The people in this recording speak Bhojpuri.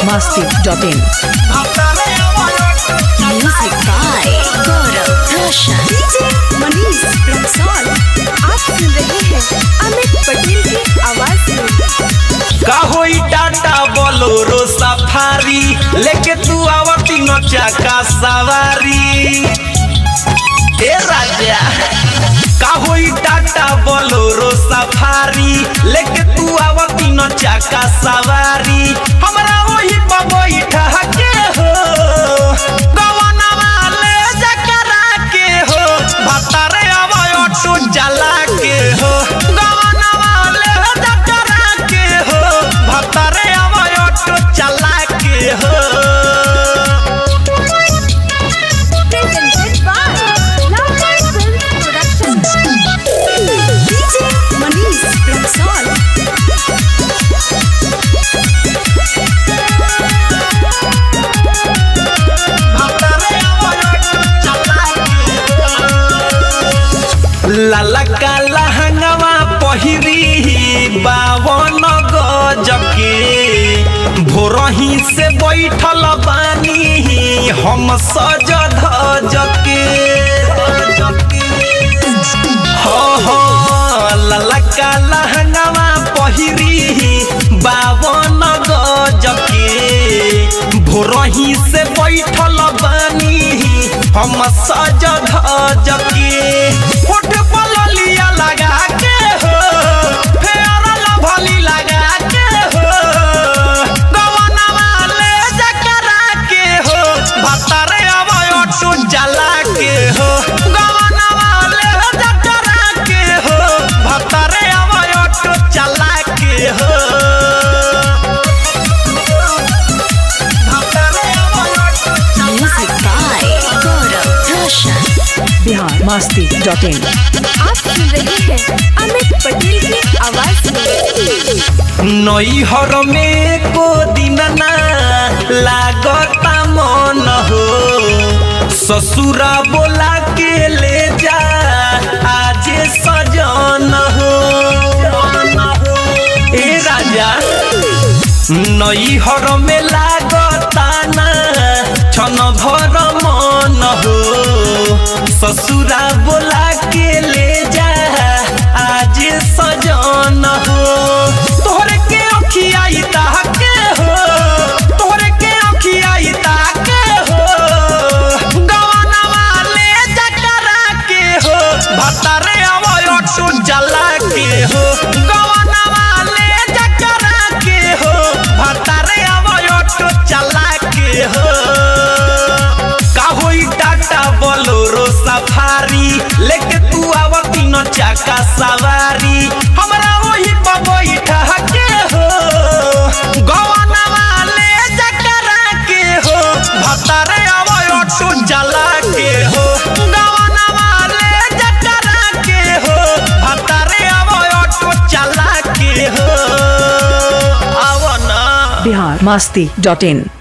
biharmasti.in Music by Gaurav Roshan. DJ Manish Raxaul आप सुन रहे हैं अमित पटेल की आवाज में का होई टाटा बोलोरो सफारी लेके तू आवती न चाका सवारी ए राजा का होई टाटा बोलोरो सफारी लेके तू आवती न चाका सवारी हमरा वही बबई ठहके हो गवनवा ले जकरा के हो भतरे आवय ऑटो चला के हो गवनवा ले जकरा के हो भतरे आवय ऑटो चला के हो presented by Louder Film Production. DJ Manish Raxaul लाला काला हंगवा पहिरी बावन गजके भोरही से बैठल बानी हम सज धजके हो हो लाला काला हंगवा पहिरी बावन गजके भोरही से बैठल बानी हम सज धजके होठ पर लिया लगा के हो फेर लभली लगा के हो गवनवा ले जकरा के हो भतरे अवय ऑटो जला के हो गवनवा ले जकरा के हो भतरे अवय ऑटो चला के हो भतरे अवय auto Music by Gaurav Roshan. biharmasti.in आप सुन रहे हैं अमित पटेल की आवाज में नैहर में को दिन ना लागता मन हो ससुरा बोला के ले जा आज सजन हो ए राजा नैहर में लागता ना छन भर मन हो ससुरा बोला के ले जा आज सजन हो तोहरे के अखियाई ताके हो तोहरे के अखियाई ताके हो गवनवा ले जकरा के हो भतरे अवय ऑटो जला के हो गवनवा ले जकरा के हो भतरे अवय ऑटो चला के हो का होई टाटा बोलोरो सफारी लेके तू आवती न चाका सवारी हमरा वही बबई ठहके हो गवनवा ले जकरा के हो भतरे आवय ऑटो जला के हो गवनवा ले जकरा के हो भतरे आवय ऑटो चला के हो आवना biharmasti.in